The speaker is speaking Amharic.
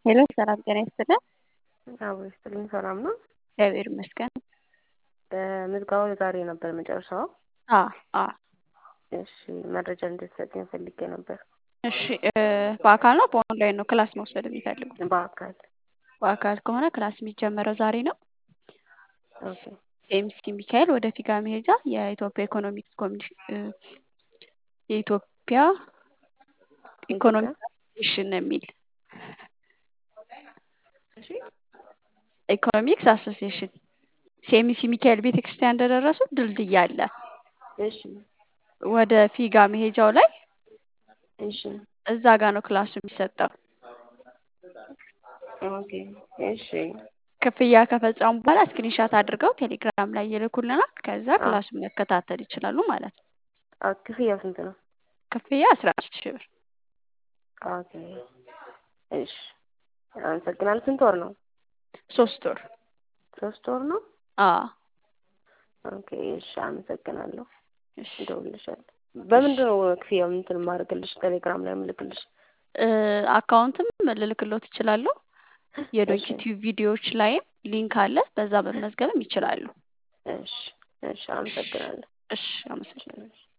ሄሎ ሰላም ጤና ይስጥልን። አዎ ይስጥልኝ። ሰላም ነው? እግዚአብሔር ይመስገን። ምዝገባው ዛሬ ነበር መጨረሻው? አ አ እሺ መረጃ እንድትሰጪኝ ፈልጌ ነበር። እሺ በአካል ነው በኦንላይን ነው ክላስ መውሰድ የሚፈልጉት? በአካል በአካል ከሆነ ክላስ የሚጀመረው ዛሬ ነው። ኦኬ ኤምሲ ሚካኤል ወደ ፊጋ መሄጃ የኢትዮጵያ ኢኮኖሚክስ ኮሚሽን የኢትዮጵያ ኢኮኖሚክ ኮሚሽን የሚል እሺ ኢኮኖሚክስ አሶሲዬሽን ሴሚሲ ሚካኤል ቤተክርስቲያን እንደደረሱ ድልድይ አለ። እሺ ወደ ፊጋ መሄጃው ላይ እሺ እዛ ጋር ነው ክላሱ የሚሰጠው። ኦኬ እሺ ክፍያ ከፈጸሙ በኋላ ስክሪንሻት አድርገው ቴሌግራም ላይ ይልኩልናል። ከዛ ክላሱን መከታተል ይችላሉ ማለት ነው። አ ክፍያው ስንት ነው? ክፍያ አስራ አምስት ሺህ ብር። ኦኬ እሺ አመሰግናለሁ። ስንት ወር ነው? ሶስት ወር። ሶስት ወር ነው? አዎ ኦኬ እሺ አመሰግናለሁ። እሺ እደውልልሻለሁ። በምንድን ነው ክፍያው እንትን የማደርግልሽ? ቴሌግራም ላይ የምልክልሽ? አካውንትም ልልክሎት ይችላለሁ። የዶንኪ እሺ ቲዩብ ቪዲዮዎች ላይም ሊንክ አለ። በዛ መመዝገብም ይችላሉ። እሺ እሺ አመሰግናለሁ። እሺ አመሰግናለሁ።